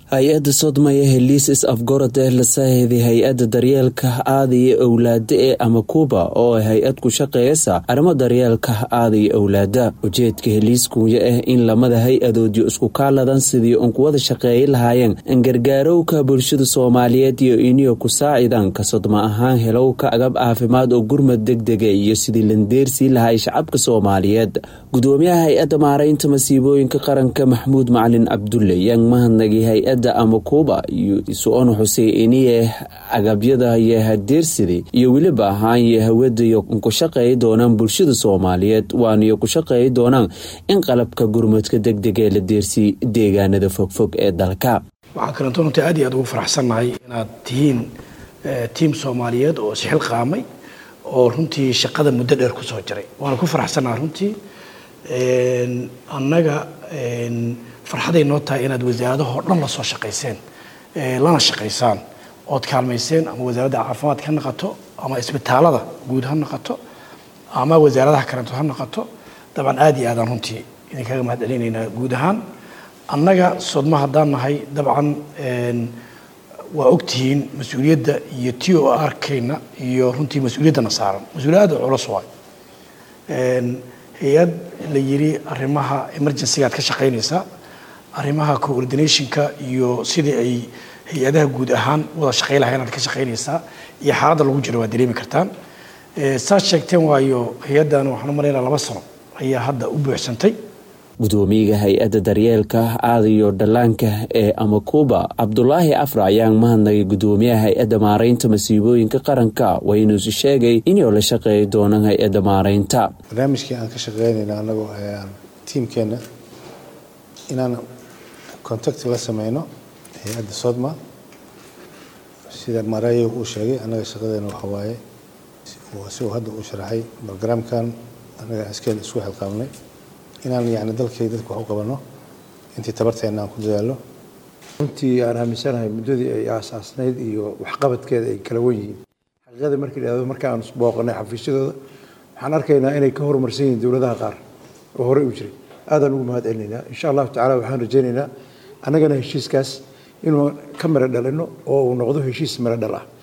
hay-adda sodmaya heliisis afgorode la saahiday hay-adda daryeelka aadaya owlaada ee amakuuba oo ay hay-ad ku shaqeeyasa arrimo daryeelka aadaya owlaada ujeedka heliiskunya ah in lamada hay-adoodyo isku kaaladan sidii uun kuwada shaqeeyi lahaayeen angargaarowka bulshada soomaaliyeed iyo iniyo ku saacidan ka sodma ahaan helowka agab caafimaad oo gurmad degdega iyo sidii landeersii lahay shacabka soomaaliyeed gudoomiyaha hay-adda maaraynta masiibooyinka qaranka maxmuud macalin cabdulle yaan mahadnagay hay-adda amakuuba iyo isu-on xusey iniye agabyada iyo hadeersida iyo weliba ahaanye hawadayo ku shaqeey doonaan bulshada soomaaliyeed waaniyo ku shaqeey doonaan in qalabka gurmadka degdegee la deersiy deegaanada fogfog ee dalka waxaa kalanto runtii aad iyo aad ugu faraxsannahay inaad tihiin tiim soomaaliyeed oo isxil qaamay oo runtii shaqada muddo dheer kusoo jiray waana ku faraxsannaha runtii annaga farxaday noo tahay inaad wasaaradahoo dhan la soo shaqayseen lana shaqaysaan ood kaalmayseen ama wasaaradda caafimaadka ha noqoto ama isbitaalada guud ha noqoto ama wasaaradaha kaleeto ha noqoto dabcan aad iyo aadaan runtii idinkaga mahad celinaynaa guud ahaan annaga sodma haddaan nahay dabcan waa ogtihiin mas-uuliyadda iyo t o arkayna iyo runtii mas-uuliyaddana saaran mas-uuliyad aad culus waay hay-ad la yiri arrimaha emergencygaad ka shaqaynaysaa arrimaha coordinationka iyo sidii ay hay-adaha guud ahaan wada shaqey lahayn aad ka shaqaynaysaa iyo xaaladda lagu jiro waad dareemi kartaan saad sheegteen waayo hay-addan waxaan u malaynaa laba sano ayaa hadda u buuxsantay gudoomiyaga hay-adda daryeelka aadayo dhallaanka ee amakuuba cabdulaahi afra ayaan mahadnagay gudoomiyaha hay-adda maaraynta masiibooyinka qaranka waynuusi sheegay inuu la shaqeey doonaan hay-adda maaraynta barnaamijkii aan ka shaqeynayna anagoo tiimkeenna inaan contact la sameyno hay-adda sodma sida mareeyo uu sheegay annaga shaqadeena waxa waaye sigoo hadda uu sharaxay brogramkan annaga askeeda isku xilqaabnay inaan yani dalkay dadka wax u qabano intii tabarteena aan ku dadaalo runtii aan aaminsanahay muddadii ay aasaasnayd iyo waxqabadkeeda ay kala wen yihiin xaqiiqada markii dhahdo markaan booqanay xafiisyadooda waxaan arkaynaa inay ka horumarsan yihiin dowladaha qaar oo horey u jiray aadaan ugu mahad celinaynaa insha allahu tacala waxaan rajaynaynaa annagana heshiiskaas inuu ka miro dhalino oo uu noqdo heshiis miro dhal ah